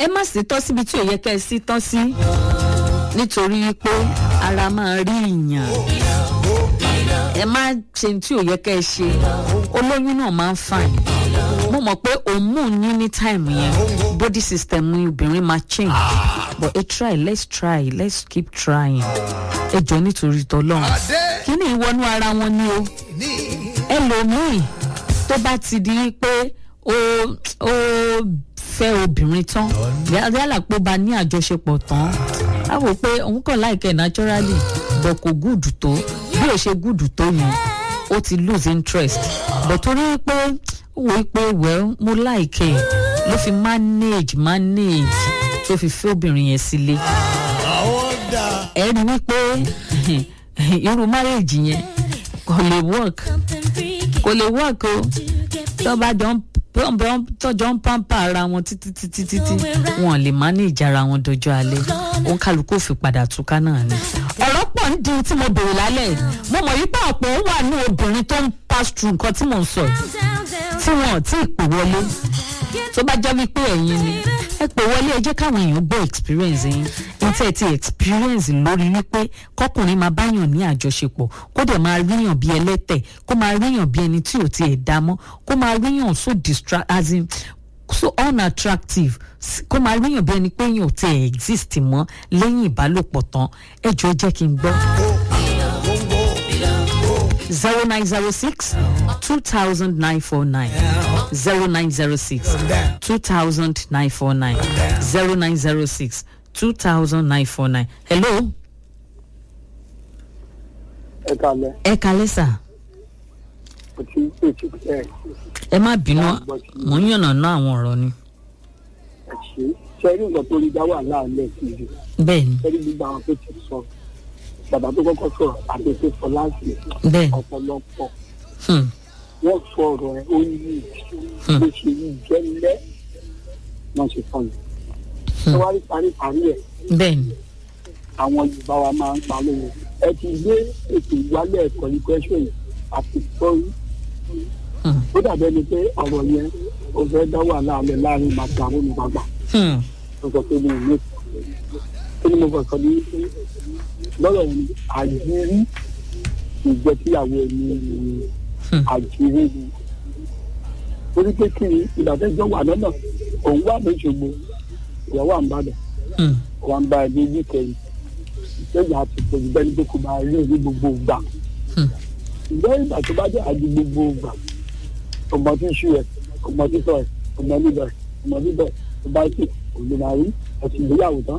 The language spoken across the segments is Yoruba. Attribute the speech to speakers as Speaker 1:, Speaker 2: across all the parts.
Speaker 1: ẹ má sì tọ́ síbi tí ò yẹ kẹ́ ẹ sí tọ́ sí nítorí pé ara máa rí ìyàn ẹ má ṣe tí ò yẹ kẹ́ ẹ ṣe olóyún náà máa ń fàìn mo mọ̀ pé hormone ní ní time yẹn body system ní obìnrin máa change but ẹ try let's try let's keep trying ẹ jọ nítorí tọlọ́run kí ni ìwọnú ara wọn ni o ẹlòmíì tó bá ti di pé ó ó fẹ́ obìnrin tán yálà pé ó bá ní àjọṣepọ̀ tán á wò pé òun kàn láìkẹ́ naturally but kò gúùdù tó bí ò ṣe gúùdù tó yẹn ó ti lose interest but torí pé ó wò ó pé well mo láìkẹ́ ló fi manage manage tó fi fẹ́ obìnrin yẹn sílé ẹ rí wípé irú marriage yẹn kò lè work kò lè work o tó bá jọ ń tọjọ ń pampa ara wọn títí títí títí wọn lè manage ara wọn dọjọ́ alẹ́ òun kálukú fi padà túká náà ni. ọ̀rọ̀ pọ̀ ń di tí mo bèrè lálẹ́ mo mọ̀ yí pé ọ̀pọ̀ wà ní obìnrin tó ń pass through nǹkan tí mò ń sọ tí wọn ò tí ì pè wọlé tó bá jẹ́ wípé ẹ̀yin ni ẹ pè wọlé ẹ jẹ́ káwọn èèyàn gbọ́ experience yín níta ẹ ti experience lórí wípé kọkùnrin máa báyàn ní àjọṣepọ̀ kó dẹ̀ máa ríyàn bí ẹlẹ́tẹ̀ kó máa ríyàn bí ẹni tí ò tiẹ̀ dá mọ́ kó máa ríyàn so distract as in so unattractive kó máa ríyàn bí ẹni pé èèyàn ò tiẹ̀ exist mọ́ lẹ́yìn ìbálòpọ̀ tán ẹ jọ ẹ jẹ́ kí n gbọ́ zero nine zero six two thousand nine four nine zero nine zero six two thousand nine four nine zero nine zero six two thousand nine four nine. hello.
Speaker 2: ẹ kalẹ.
Speaker 1: ẹ kalẹ sà.
Speaker 2: kò tí ì pè tí ẹ.
Speaker 1: ẹ má bínú mò ń yànnà ná àwọn ọ̀rọ̀ ni.
Speaker 2: ẹ ṣe sẹ́rí nǹkan tó rí dá wà láàlẹ́ sí i.
Speaker 1: bẹ́ẹ̀ni
Speaker 2: sẹ́rí gbígbà àwọn tó ti sọ bàbá tó kọ́kọ́ sọ̀rọ̀ àti tó sọ láti
Speaker 1: bẹ́ẹ̀ni
Speaker 2: ọ̀pọ̀lọpọ̀
Speaker 1: hmm,
Speaker 2: wọ́n sọ ọ̀rọ̀ ẹ̀ ó ní bó ṣe yí gẹ́lẹ́ wọ́n ṣe sọ yìí. ẹ wá rí paríparí ẹ̀
Speaker 1: bẹ́ẹ̀ni
Speaker 2: àwọn yorùbá wa máa ń pa lóore ẹ ti gbé ètò ìwálẹ̀ ẹ̀kọ́ ní kwẹ́sọ̀ yìí àti sọ́rí
Speaker 1: hmm,
Speaker 2: ó dàbẹ́ ni pé ọ̀rọ̀ yẹn ó fẹ́ dá wà láàlẹ́ láàrin màkàrún ní bàbá
Speaker 1: hmm,
Speaker 2: tó sọ pé mi ò ní kí ni mo fọ sọ ní pé lọ́rọ̀ yẹn ni àjírí ìjẹ́ tíyàwó ẹni
Speaker 1: Hmm.
Speaker 2: àjírí ni torí pé kí ni ìdàtẹ́jọ́ wà lọ́nà òun wà lóṣogbo ìyàwó àǹbàdàn
Speaker 1: hmm,
Speaker 2: wà ń bá ẹbí ní kẹyìn ìṣẹ́yà àti ìpòjù bẹ́ẹ̀ ni pé kò máa rí ní gbogbo ìgbà
Speaker 1: hmm,
Speaker 2: ìgbẹ́ ìgbà tó bá jẹ́ àdí gbogbo ìgbà ọmọ tí ń ṣú ẹ̀ ọmọ tí sọ ẹ̀ ọmọ níbẹ̀ ọmọ níbẹ̀ tó bá sì kò lè máa rí ẹ̀sìn ìgbéyàwó tán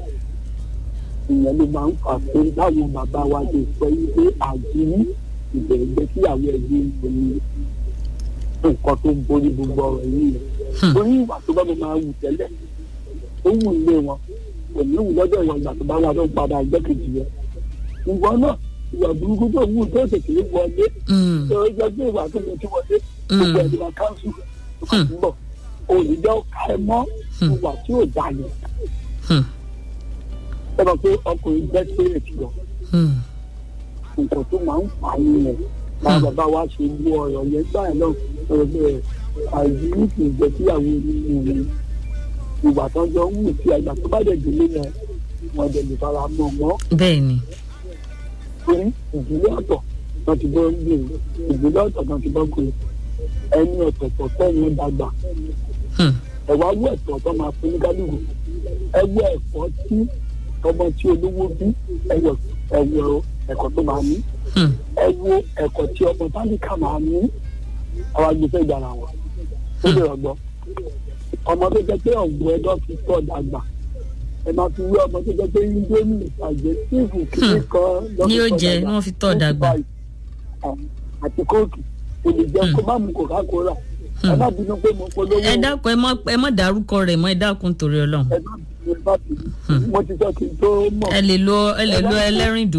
Speaker 2: ìyẹn ló máa ń fà pé báwọn bàbá wa ti sọ yìí pé àjírí ìbẹ̀rẹ̀ kíyàwó ẹbí ní nǹkan tó ń borí gbogbo ọ̀rọ̀ yìí
Speaker 1: Hmm.
Speaker 2: orí ìwà tó bá mi máa wù tẹ́lẹ̀ ó wù ilé wọn kò ní wù lọ́jọ́ ìwà ìgbà tó bá wà tó ń padà ẹgbẹ́ kejì yẹn ìwọ náà ìwà burúkú tó wù tó tètè wọlé
Speaker 1: hmm,
Speaker 2: tó jẹ́ pé ìwà tó lè ti wọlé gbogbo ẹ̀dùn àkáǹsù tó bá ti ń bọ̀ òyìnbó ká ẹ mọ́
Speaker 1: Hmm.
Speaker 2: ìwà tí ò dá yẹn
Speaker 1: hmm,
Speaker 2: ẹ bá pé ọkùnrin jẹ́ spirit lọ
Speaker 1: hmm,
Speaker 2: nǹkan tó máa ń fà á nìyẹn báwọn bàbá wa ṣe gbọ́ ọ̀rọ̀ yẹn gbà yẹn náà ọ̀rọ̀ bẹ́ẹ̀ àìsí kì í jẹ́ kíyàwó nínú rẹ̀ ìwà tó jọ ń wù sí àgbà tó bá dẹ̀ délé yẹn wọn dẹ̀ lè fara mọ́ mọ́
Speaker 1: bẹ́ẹ̀ni
Speaker 2: torí ìdílé ọ̀tọ̀ náà ti bọ́ ń gbèrè ìdílé ọ̀tọ̀ náà ti bọ́ gbèrè ẹni ọ̀tọ̀ọ̀tọ̀ tẹ́yìn dàgbà
Speaker 1: hmm,
Speaker 2: ẹ̀wá wú ẹ̀tọ́ tó máa fún ní kálukú ẹwọ ẹ̀kọ́ tí ọmọ tí olówó bí ẹwọ ẹwọ ẹ̀kọ́ tó máa ní
Speaker 1: hmm,
Speaker 2: ẹwọ ẹ̀kọ́ tí ọmọ tálíkà máa ní àwọn agbèfẹ́ ìgbàlá wọn ó lè rọgbọ ọmọ tó jẹ́ pé ọ̀gbọ́n ẹ̀dọ́ fi tọ́ dàgbà ẹ máa fi wí ọmọ tó jẹ́ pé indomie àjẹ tíìfù kìíní kan
Speaker 1: Ni ó jẹ, wọ́n fi tọ́ dàgbà.
Speaker 2: àti kóòtù kò lè jẹun kó má mu coca-cola ẹ má bínú pé mo polówó
Speaker 1: ẹ dákun ẹ má ẹ má dárúkọ rẹ mọ ẹ dákun torí ọlọrun
Speaker 2: ẹ má bínú ẹ má bínú mo ti sọ kí n tó mọ̀.
Speaker 1: ẹ lè lo ẹ lè lo ẹlẹ́rìndò